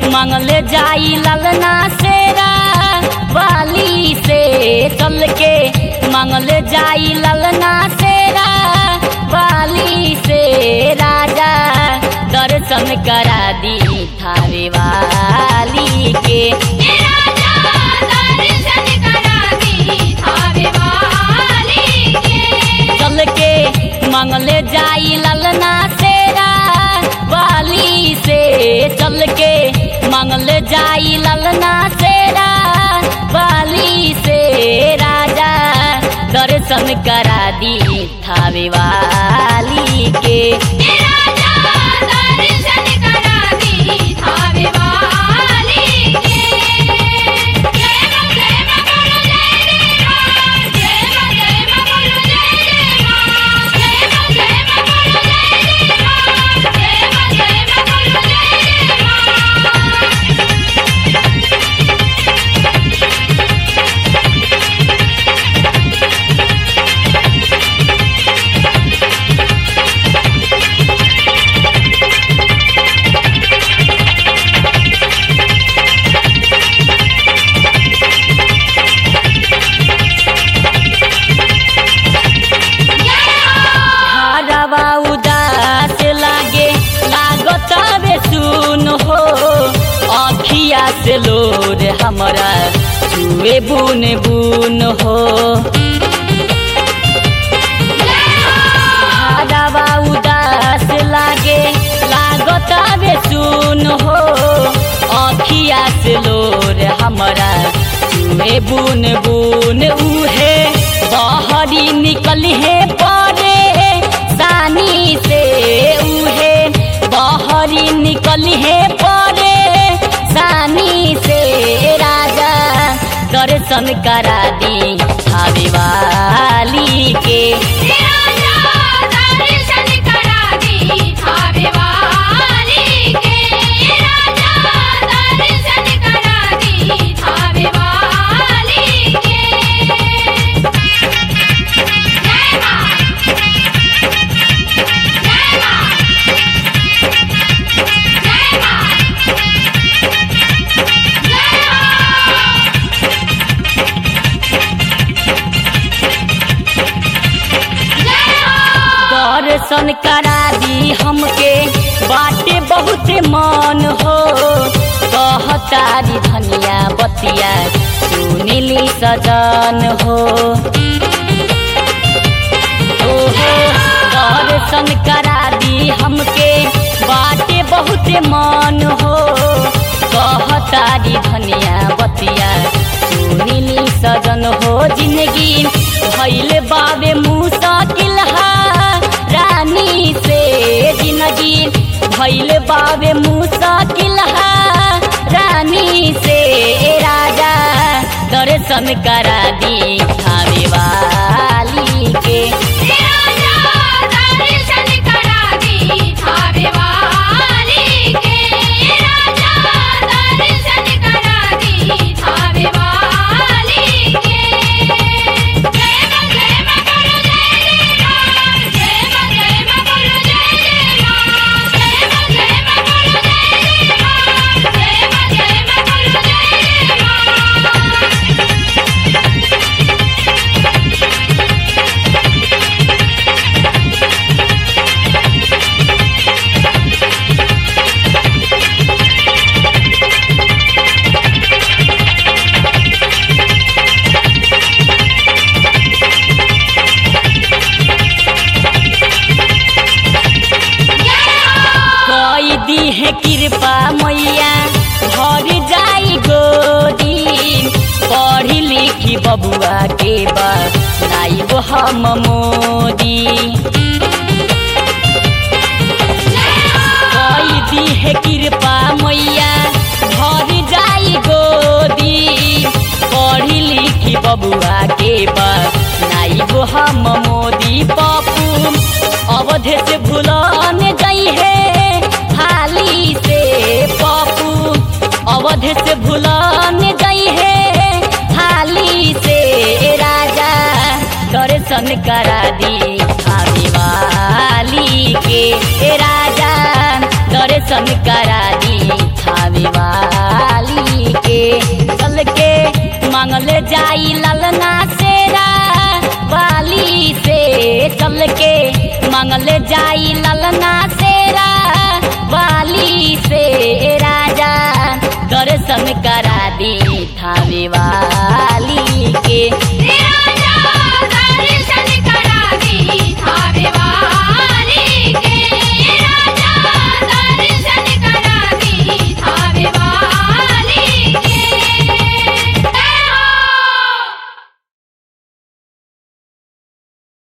मंगले जाई ललना सेरा वाली से चल के मंगले जाई ललना सेरा वाली से राजा दर्शन करा दी थावे वाली के हे राजा दर्शन करा दी थावे वाली के चल के मंगले जाई ललना सेरा वाली से चल के मंगले जाई ललना सेरा वाली से राजा दर्शन करा दी थावे वाली के हे राजा दर्शन करा दी थावे वाली के जय मां जय मां बोलो जय जय मां जय मां जय मां बोलो जय जय मां जय मां जय मां बोलो जय जय मां जय मां जय मां बोलो जय जय मां हरवा उदास लागे लागत बे सुन हो अखिया से लोर हमरा छुए बुन बुन हो हरवा उदास लागे लागत बे सुन हो अखिया से लोर हमरा छुए बुन बुन उहे बहरी निकल है परे सानी से उहे बहरी निकल है परे सानी से राजा दर्शन करा दी छावे वाली के हे राजा दर्शन करा दी थावे वाली के हे राजा दर्शन करा दी थावे वाली के जय मां जय मां जय मां जय मां दर्शन करा दी हमके बाटे बहुत मन हो कहतारी धनिया बतिया सुनिली सजन हो ओहो दर्शन करा दी हमके बाटे बहुत मन हो कहतारी धनिया बतिया सुनिली सजन हो जिंदगी भैल बाबे मुसाकिल रानी से जिंदगी भैल बाबे मुसाकिल रानी से राजा दर्शन करा दी थावे वाली के हे राजा दर्शन करा दी थावे वाली के हे राजा दर्शन करा दी थावे वाली के जय मां जय मां बोलो जय जय मां जय मां जय मां बोलो जय जय मां जय मां जय मां बोलो जय जय मां जय मां जय मां बोलो जय जय मां कई दी है कृपा मैया भर जाई गोदी पढ़ी लिखी बबुआ के बाद नाइब हम मोदी कई दी है कृपा मैया भर जाई गोदी पढ़ी लिखी बबुआ के बाद नाइब हम मोदी पप्पू अवधे से भूलन गई है हाली से पप्पू अवधे से भूलन गई है हाली से राजा दर्शन करा दी आवे वाली के ए राजा दर्शन करा दी थावे वाली जाई ललना